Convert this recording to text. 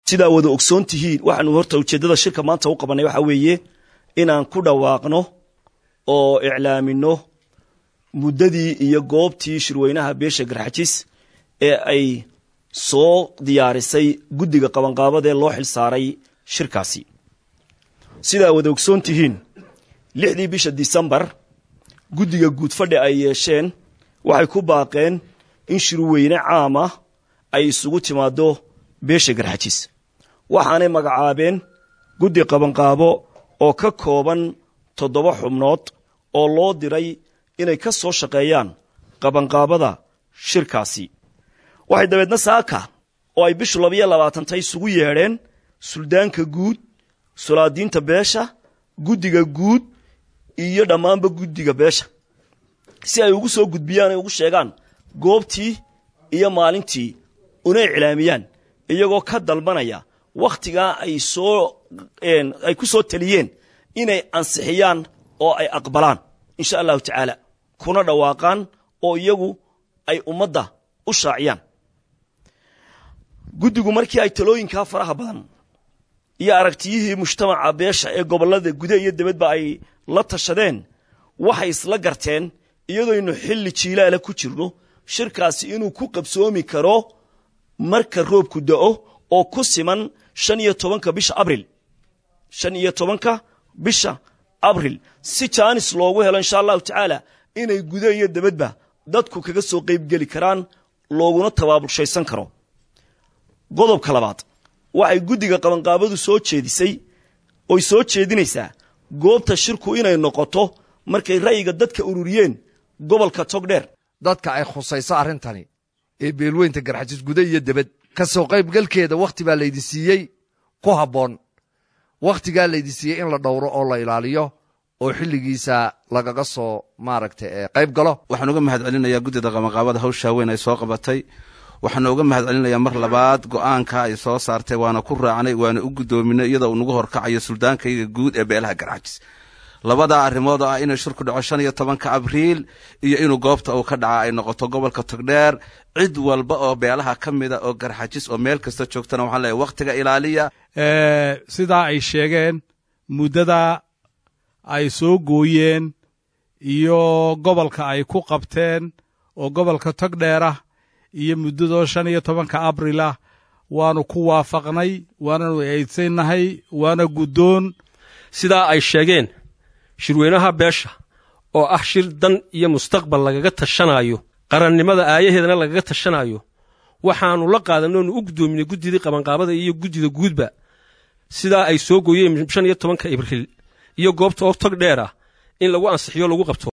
sidaa wada ogsoon tihiin waxaanu horta ujeeddada shirka maanta u qabannay waxaa weeye inaan ku dhawaaqno oo iclaamino muddadii iyo goobtii shirweynaha beesha garxajis ee ay soo diyaarisay guddiga qabanqaabadee loo xil saaray shirkaasi sidaa wada ogsoon tihiin lixdii bisha disembar guddiga guudfadhi ay yeesheen waxay ku baaqeen in shirweyne caam ah ay isugu timaaddo beesha garxajis waxaanay magacaabeen guddi qabanqaabo oo ka kooban toddoba xubnood oo loo diray inay ka soo shaqeeyaan qabanqaabada shirkaasi waxay dabeedna saaka oo ay bishu labayo labaatanta isugu yeedheen suldaanka guud sulaadiinta beesha guddiga guud iyo dhammaanba guddiga beesha si ay ugu soo gudbiyaan ay ugu sheegaan goobtii iyo maalintii una iclaamiyaan iyagoo ka dalbanaya wakhtigaa ay soo ay ku soo taliyeen inay ansixiyaan oo ay aqbalaan insha allahu tacaala kuna dhawaaqaan oo iyagu ay ummadda u shaaciyaan guddigu markii ay talooyinkaa faraha badan iyo aragtiyihii mujtamaca beesha ee gobollada gude iyo debadba ay la tashadeen waxay isla garteen iyadoynu xilli jiilaala ku jirno shirkaasi inuu ku qabsoomi karo marka roobku da'o oo ku siman shan iyo tobanka bisha abril shan iyo tobanka bisha abril si jaanis loogu helo insha allahu tacaala inay gude iyo debadba dadku kaga soo qaybgeli karaan looguna tabaabulshaysan karo qodobka labaad waxay guddiga qabanqaabadu soo jeedisay oy soo jeedinaysaa goobta shirku inay noqoto markay ra'yiga dadka ururiyeen gobolka togdheer dadka ay khusayso arrintani ee beelweynta garxajis gude iyo debed ka soo qaybgalkeeda wakhti baa laydi siiyey ku habboon wakhtigaa laydi siiyey in la dhowro oo la ilaaliyo oo xilligiisa lagaga soo maaragta qayb galo waxaan uga mahad celinayaa guddida qabanqaabada hawshaa weyn ay soo qabatay waxaana uga mahad celinayaa mar labaad go'aanka ay soo saartay waana ku raacnay waana u guddoominay iyadoo uu nagu horkacayo suldaankayga guud ee beelaha garxajis labadaa arrimood oo ah inuu shirku dhaco shan iyo tobanka abriil iyo inuu goobta uu ka dhaca ay noqoto gobolka togdheer cid walba oo beelaha ka mida oo garxajis oo meel kasta joogtana waxaan leeyahay wakhtiga ilaaliya sidaa ay sheegeen muddada ay soo gooyeen iyo gobolka ay ku qabteen oo gobolka togdheer ah iyo muddadoo shan iyo tobanka abril ah waanu ku waafaqnay waananu eedsaynahay waana guddoon sidaa ay sheegeen shirweynaha beesha oo ah shir dan iyo mustaqbal lagaga tashanaayo qarannimada aayaheedana lagaga tashanaayo waxaannu la qaadanay oonu u guddoominay guddidii qabanqaabada iyo guddida guudba sidaa ay soo gooyeen shan iyo tobanka ibriil iyo goobta oo tog dheer ah in lagu ansixiyo lagu qabto